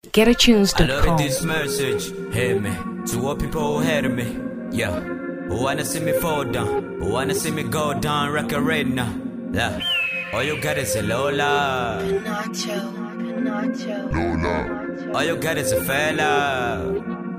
I know that getatunes.com. this message hit me to all people who hate me. Yeah, who wanna see me fall down, who wanna see me go down, record right now. Yeah, all you got is a Lola, Nacho, Nacho. all you got is a fella.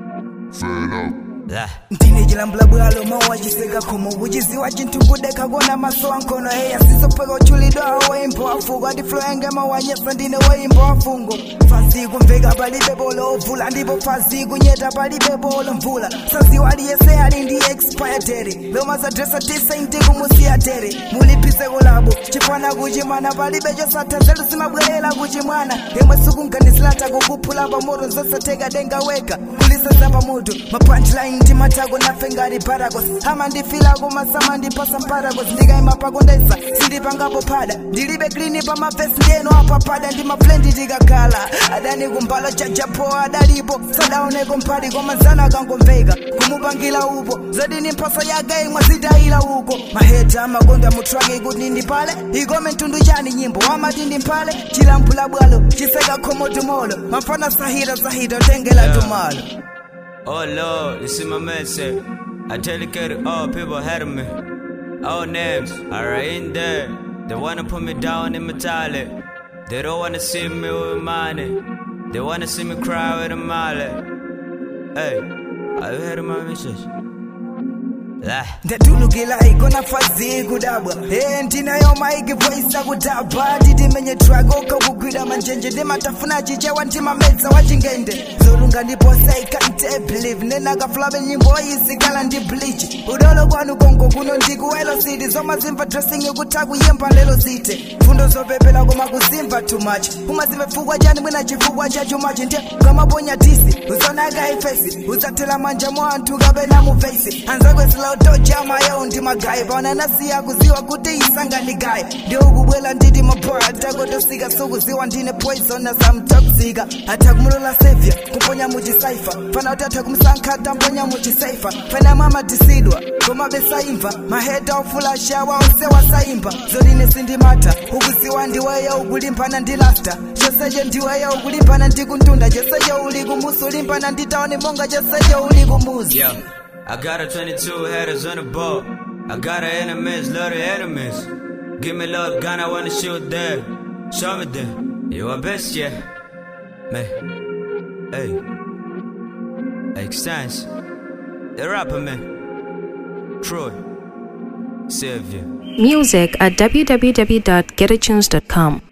Yeah. ndine chilambula bwalo mawachiseka khomo kuchiziwa chinthu kudekakona maso ankhono eya sisopeka uchulidwa woimbo wafuko ati flo yange mawanyesa ndine woimbo wafungo fazi kumveka palibe bolo ovula ndipo fazi kunyeta palibe bolo mvula saziwa aliyese ali ndi expiatere lomasadresa tisainti kumusiyatere muliphise kulabo chifana kuchimwana palibe chosatha nzeru zimabwerera kuchimwana yemwe sikunganizilata kukuphula pamoto nzosatheka denga weka kuliseza pamoto mapunchline ndimatako nafe ngati paragos ama ndifilako masama ndipasa paragos ndikayima pakondesa sindipangapo pada ndilibe klini pamavesi ndiyeno apapada ndi mafrendi tikakhala adani kumbalo chajapo adalipo sadaoneko mphali koma nzana akangomveka kumupangira upo zodini mphoso yake imwe zitayila uko maheta amakonda mutraki kuti ndipale ikome mtundu chani nyimbo amati ndimphale chilamphula bwalo chiseka khomo tumolo mafana sahita sahita tengela Yeah. tumalo Oh Lord, this is my message. I dedicate all people ahead of me. All names are in there. They wanna put me down in metallic. They don't wanna see me with money. They wanna see me cry with a mallet. Hey, are you heard my message? Yeah. ndatulukila ikona fazi kudabwa e ndinayo maiki voisa kudabha titimenye trakoka kugwira manjenje ndimatafuna chichewa ndimamedza wachingende zolunga ndiposa ikantebelieve nenakafulabe nyimbo izikala ndi bleach udolo kwanu kongo kuno ndikuwelo city zomazimva dressing ikuta kuyemba lelo zite fundo zopepela koma kuzimva too much umazimva chifukwa chani mwina chifukwa cha too much ndiye ukamaponya tisi uzonaka ifesi uzathela manja mwa anthu kapena mufesi anzakwesila utojama yawo ndi magayi paona nasiya kuziwa kuti isanganigayi ndiye ukubwela nditi mabora atakotosika sokuziwa ndine poison asamtoxika atha kumulola sevya kumponya muchisaifa fana kuti atha kumsankha tamponya muchisaifa fana mamatisidwa koma besaimva maheta ofulashawa onse wasaimba zodine sindimatha ukuziwa ndiweyo ukulimbana ndi lasta chosecho ndiweyo ukulimbana ndi kuntunda chosecho uli kumusi ulimbana ndi taoni monga chosecho uli kumuzi Yeah, I got a 22 headers on the boat. I got a enemies, lot of enemies. Give me love gun, I wanna shoot them. Show me them. You are best, yeah. Man. Hey. Extends. The rapper, man. Troy. Savior. Music at www.getatunes.com.